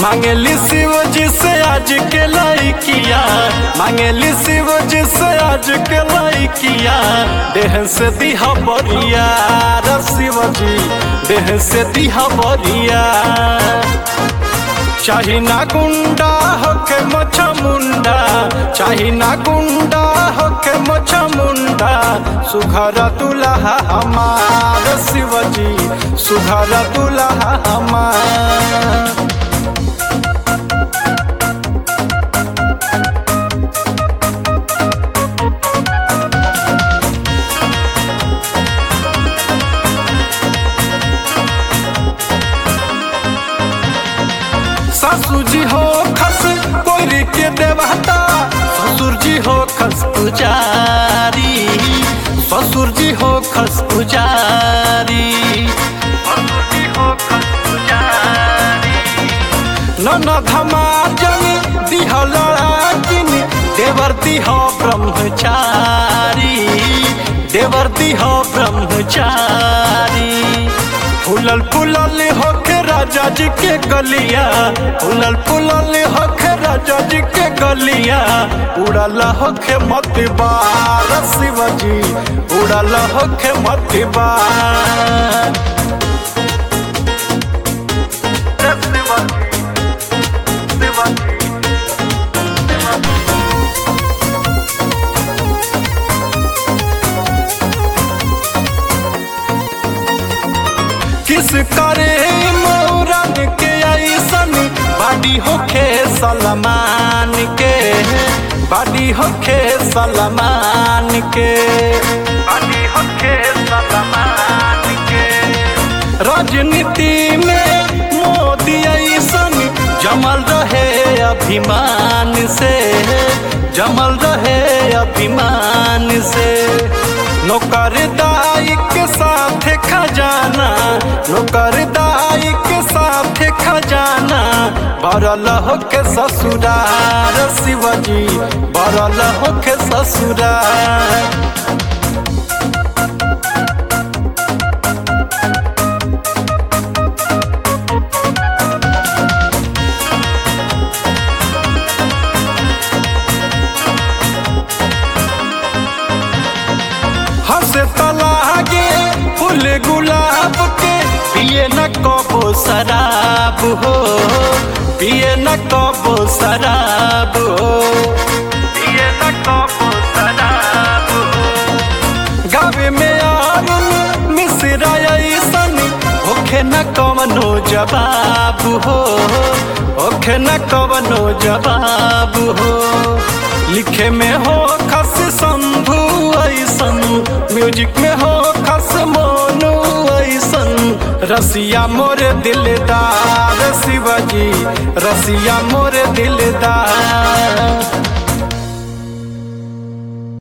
मांगेली शिव जी से आज के लड़किया मांगेली शिव जी से आज के लड़किया देह से दिहा बरिया रे शिव जी देह से दिहा बरिया चाही ना गुंडा होके मछ मुंडा चाही ना गुंडा होके मछ मुंडा सुघर दुल्हा हमार शिवजी सुघर दुल्हा हमार सासू जी हो खस कोरी के देवता ससुर जी हो खस पुजारी ससुर जी हो खस पुजारी ननद हमार दिह लड़ाकिन देवर दिह ब्रह्मचारी देवर दिह ब्रह्मचारी फूलल फूलल होके राजा जी के गलिया फूलल फूलल होके राजा जी के गलिया उड़ल होके मत बार शिवजी उड़ल होके मत बार किस करे मोरन के ऐसन बाडी होखे सलमान के बाडी होखे सलमान के बाडी होखे सलमान के राजनीति में मोदी ऐसन जमल रहे अभिमान से जमल रहे अभिमान से नौकरदाई के साथ खजाना नौकरदाई के साथ खजाना बरल होके ससुरार शिवजी बरल होके ससुरार हंसे तलागे फूल गुलाब के पिए न कबो शराब हो पिए न कबो शराब हो पिए न कबो शराब हो गावे में आरुन मिश्रा ऐसन होखे न कवनो जवाब हो होखे न कवनो जवाब हो लिखे में हो खस शंभु ऐसन म्यूजिक में हो खस मोनू ऐसन रसिया मोरे दिलदार शिवजी रसिया मोरे दिलदार